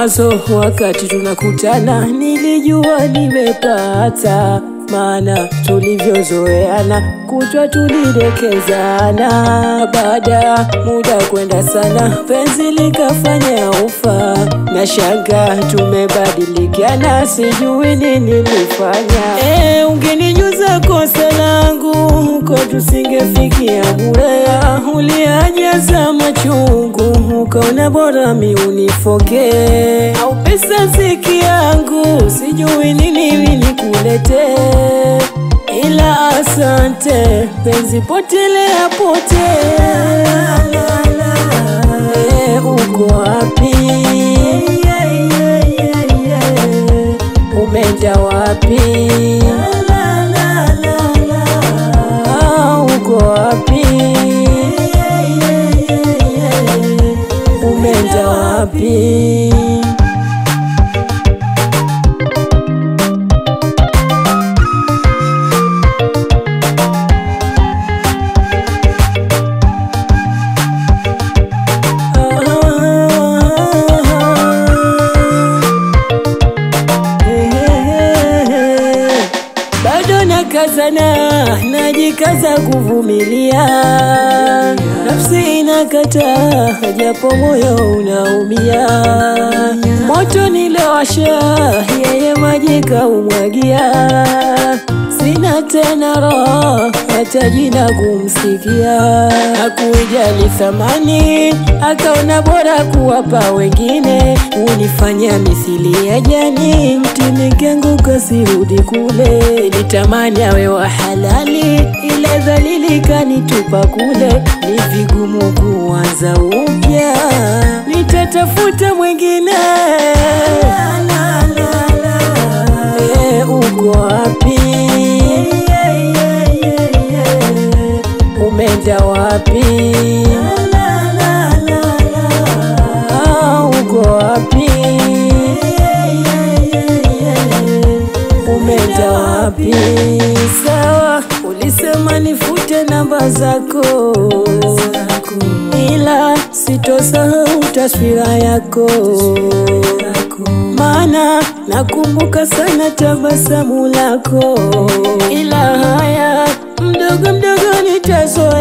mwanzo wakati tunakutana nilijua nimepata, maana tulivyozoeana kutwa tulidekezana. Baada ya muda kwenda sana, penzi likafanya ufa, na shanga tumebadilikiana, sijui nini nilifanya. E, ungenijuza kosa langu huko tusingefikia Burea. Uliajaza machungu ukaona bora mi unifoke, au pesa ziki yangu sijui nini nikuletee, ila asante penzi, potelea potea. E, uko wapi? Umeenda wapi? Ah, uko wapi? Umeenda wapi? Bado nakazana, najikaza kuvumilia, nafsi inakataa, japo moyo unaumia. Moto nilowasha, yeye maji kaumwagia, sina tena roho, hata jina kumsikia. Hakuijali thamani, akaona bora kuwapa wengine, unifanya mithili ya jani, mtini kengu kasirudi kule. Nitamani awe wa halali, ile dhalili kanitupa kule. Ni vigumu kuanza upya, nitatafuta mwingine. E, uko wapi? Umeenda wapi? Ah, uko wapi? Umeenda wapi? Sawa, ulisema nifute namba zako, ila sitosahau taswira yako, maana nakumbuka sana tabasamu lako, ila haya mdogo mdogo nitazoea.